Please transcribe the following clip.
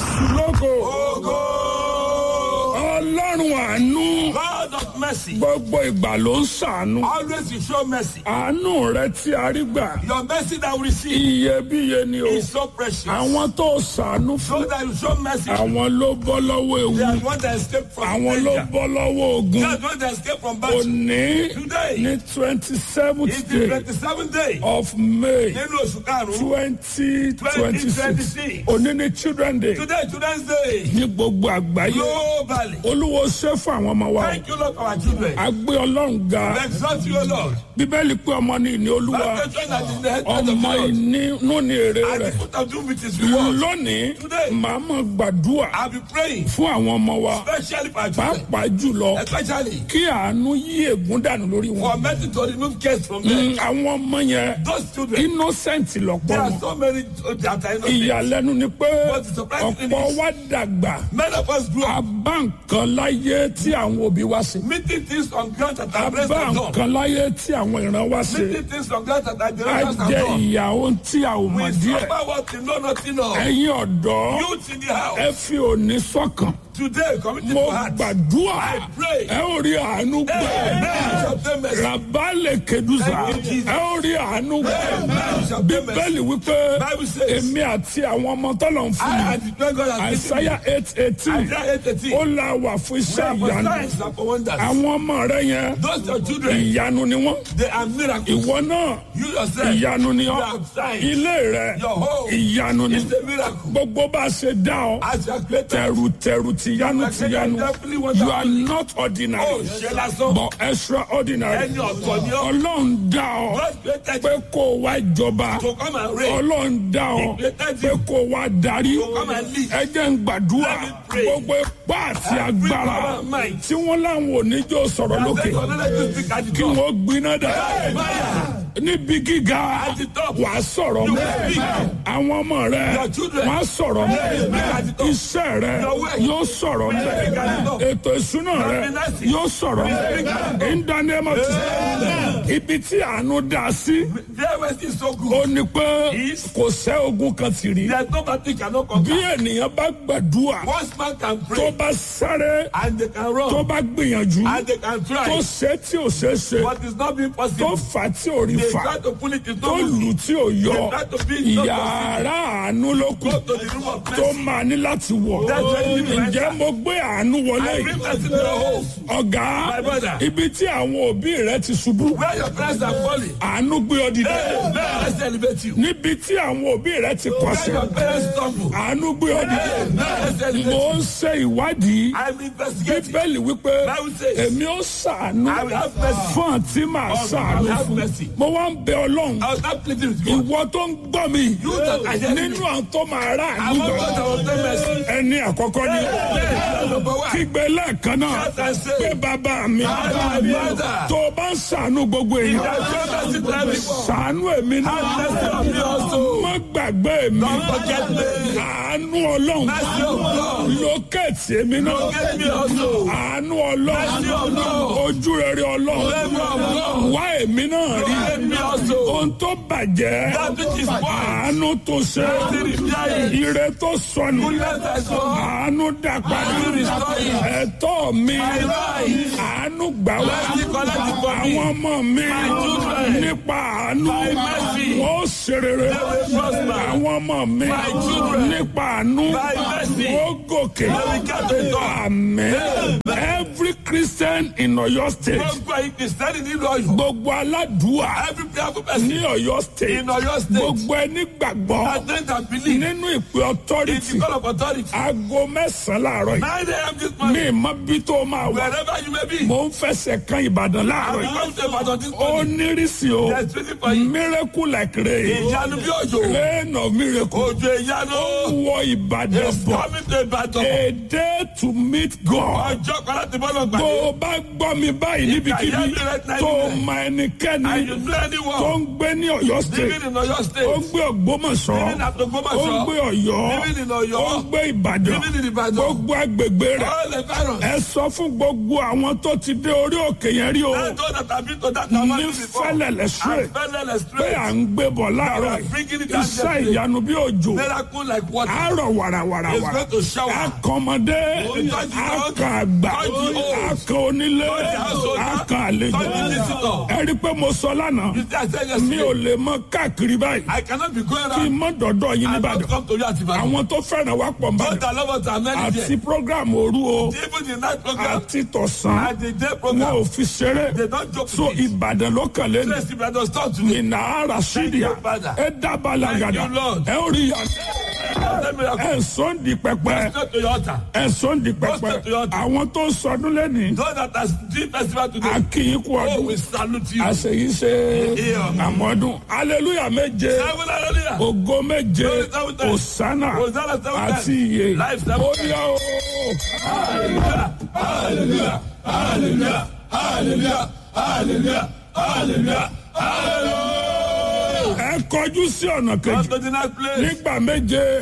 jésù lógo ọlọ́run àánú God of mercy. gbogbo ìgbà ló ń ṣàánú Always you show mercy. àánú rẹ tí a rí gbà Your mercy that we receive iyebíye ni o is so precious. àwọn tó ṣàánú So fún that you show mercy. àwọn ló bọ́ lọ́wọ́ ewu They are the one that escaped from àwọn ló danger. bọ́ lọ́wọ́ ogun They are the one that escaped from battle. òní Today ní twenty seventh is the day twenty-seventh day of may nínú oṣù karùn-ún twenty twenty six 2026. òní ní children day Today children's day. ní gbogbo àgbáyé Globally. olúwo ṣe fún àwọn ọmọ wa Thank you Lord for our children. a gbé ọlọ́run ga We exalt you O Lord. bíbélì pé ọmọ ní ìní olúwa That the children that is the head of the ọmọ Lord. ìnínú ní èrè And rẹ̀ the foot of doom with his reward. lónìí Today. màá mọ̀ gbàdúrà I'll be praying fún àwọn ọmọ wa especially for our children. pàápàá jùlọ Especially kí àánú yí ègún dànù lórí for wọn mercy to remove cares from them. Mm, àwọn ọmọ yẹn Those children. innocent lọ́pọ̀ There are wọn so many that are innocent. ìyàlẹ́nu ni pé But the surprising thing ọ̀pọ̀ is- wa dàgbà Many of us grew a up bá nǹkan láyé tí àwọn òbí wa ṣe meeting things on ground that a are blessed bá and done. nǹkan láyé tí àwọn ìran wa ṣe Meeting things on ground that are a generations and jẹ done. ìyà ohun tí a ò mọ̀ We díẹ̀ suffer what we know nothing of. ẹ̀yin ọ̀dọ́ Youth in the house. ẹ fi òní sọ́kàn Today, committed mo to heart. gbàdúrà I pray. ẹ ò rí àánú gbà Amen. Shall obtain mercy. rabalẹ̀ kedusa Thank you, Jesus. ẹ ò rí àánú gbà Amen. Shall obtain mercy. bíbélì wípé Bible says- èmi àti àwọn ọmọ tọ́lọ̀ ń fún I mi and the great God has given me. àìsáyà eight eighteen Isaiah 8:18. ó la wà fún iṣẹ́ For ìyanu signs and for wonders. àwọn ọmọ rẹ yẹn Those your children, ìyanu ni wọ́n they are miracles. ìwọ náà You yourself, ìyanu ni you ọ́ are signs. ilé rẹ Your home ìyanu ni is a miracle. gbogbo bá a ṣe dá ọ As you are created, tẹrùtẹrù tìyanu tìyanu you are not ordinary oh, ṣe lásán. but extraordinary Ẹni ọ̀tọ̀ ni ọ́. ọlọ́run dá ọ God created pé kó o wá jọba to come and reign. ọlọ́run dá ọ pé kó o wá darí come and lead. ẹ jẹ́ ń gbàdúrà Let me pray. gbogbo ipá àti Every agbára power and might. tí wọ́n láwọn oníjó sọ̀rọ̀ lókè Let God let you speak at the kí top. wọ́n gbiná dà Fire. níbi gíga At the top. wà á sọ̀rọ̀ You mọ́ speak. àwọn ọmọ rẹ Your children. wà á sọ̀rọ̀ mọ́ They speak at the top. iṣẹ́ rẹ Your work. yóò sọ̀rọ̀ mọ́ speak at the top. ètò ìṣúná rẹ Your finances. yóò sọ̀rọ̀ mọ́ ìdánimọ̀ ti ibi tí àánú dá sí Their mercy is so ó good. ní pé Is- kò sẹ́ ogun kan ti rí There's no battle cannot bí conquer. ènìyàn bá gbàdúrà Once man can tó pray bá sáré and they can tó run bá gbìyànjú and they can tó try, ṣe tí ò ṣe é ṣe but it's not being tó possible. fà tí ò rí They fà try to pull it, it's tó not lù moving. tí ò yọ They try to be it's not yàrá àánú ló kù Go to the room of tó mercy. máa ní láti wọ̀ That's why you need ǹjẹ́ mo gbé àánú wọlé I yìí bring mercy to your home. ọ̀gá My brother. ibi tí àwọn òbí rẹ ti ṣubú Where your parents are falling, àánú gbé ọ dìde may mercy elevate you. níbi tí àwọn òbí rẹ ti Where kọsẹ̀ your parents stumble, àánú gbé ọ dìde may mercy elevate mo you. ń ṣe ìwádìí I'm investigating. bíbélì wípé Bible says, èmi ó ṣàánú I will have mercy. fún àǹtí màá I will ṣàánú have fún mercy. mo wá ń bẹ ọlọ́run I was not pleading with God. ìwọ tó ń gbọ́ mi You that are hearing nínú me. àwọn tó máa rà I'm àánú not gbà going to obtain mercy. ẹni àkọ́kọ́ ni Yes, number one. kígbe lẹ́ẹ̀kan náà Shout and say, pé bàbá mi Father, my brother. tó o bá ń ṣàánú gbogbo èèyàn Show mercy to everyone. ṣàánú èmi náà Have mercy on me also. má gbàgbé mi Don't forget me. àánú ọlọ́run Mercy of God. lókèétì èmi náà Forget me also. àánú ọlọ́run Mercy of God. ojú rere ọlọ́run Favor of God. wá èmi náà rí Forget me also. ohun tó bàjẹ́ That which is spoiled. àánú tó ṣe Mercy repair it. ire tó sọnù Goodness I saw. àánú dá padà Mercy restore it. ẹ̀tọ́ mi My right. àánú gbà wá Mercy collect it for me. àwọn ọmọ mi children. nípa àánú My mercy. wọ́n ṣe rere They will prosper. àwọn ọmọ mi My children. nípa àánú My mercy. wọ́n gòkè They will get to the top. amen every christian in Ọ̀yọ́ state Gbogbo ẹ̀yin Kìrìsìtẹ́nì nínú Ọ̀yọ́. gbogbo aládùúà Every prayerful ní person Ọ̀yọ́ state in Ọ̀yọ́ state. gbogbo ẹni gbàgbọ́ That think and believe nínú ìpè in authority the call of authority. aago mẹ́sàn-án láàárọ̀ yìí 9 a.m. this mi morning. mọ bí tó máa wà Wherever you may be. mo ń fẹsẹ̀ kan Ìbàdàn láàárọ̀ I yìí will come to Ibadan this ó morning. nírìsì o There's waiting for you. miracle like rain Ìyanu bí òjò. rain of miracle Òjò ìyanu. wọ Ìbàdàn It's bọ̀ coming to Ibadan. a day to meet God Ọjọ́ kan láti ti bọ́lọ̀ tó gbàdé. o bá gbọ́ mi báyìí níbikíbi hear me right now, tó o anywhere. mọ ẹnikẹ́ni And you know tó anyone ń gbé ní Ọ̀yọ́ state living in Oyo ó ń State, gbé Ògbómọ̀ṣọ́ living at ó ń Ogbomoso, gbé Ọ̀yọ́ living in Ọ̀yọ́, ó ń gbé Ìbàdàn living in Ìbàdàn. gbogbo agbègbè rẹ̀ all the parents. ẹ sọ fún gbogbo àwọn tó ti dé orí òkè yẹn rí o Thank God that I've been to that ní Amadi before. Fẹ́lẹ́lẹ̀ straight And Fẹ́lẹ́lẹ̀ pé straight. à ń gbé bọ̀ láàárọ̀ yìí Bringing it down iṣẹ́ gently. ìyanu bí òjò Miracle like water. àárọ̀ wàràwàràwàrà It's going to shower. akọmọdé akàn àgbà akàn onílé akàn àlejò ẹ rí i pé mo sọ lánàá You see, I said mi ò yesterday, lè mọ káàkiri báyìí I cannot be going kí n around mọ dọ̀dọ̀ yín and not nìbàdàn come to you at Ibadan. àwọn tó fẹ́ràn wá pọ̀ God nìbàdàn that love us are many àti there. program òru o Even the night program àti tọ̀sán and the day wọn program, ò fi ṣeré they don't joke so with it. ìbàdàn ló kàn lé ní Let's Ibadan start today. ìnà ara sídìá you, Father. ẹ dábàá làgàdà Thank you, Lord. ẹ ó rí yà Let me ẹ sọ́n di pẹpẹ go to your altar. ẹ sọ́n di pẹpẹ Go to your altar. àwọn tó sọdún lẹ́nìí Those that are doing festival today, akínyìn kú oh, ọdún we salute you. àṣeyí ṣe Yeah. àmọ́dún aleluya méje Seven hallelujah. ògo méje Glory seven times. òsánà Hosanna seven times. àti iye Life seven ó times. yá o. Hallelujah. Hallelujah. Hallelujah. Hallelujah. Hallelujah. Hallelujah. Hallelujah. ẹ kọjú sí ọ̀nà Come kejì to the next place. nígbà méje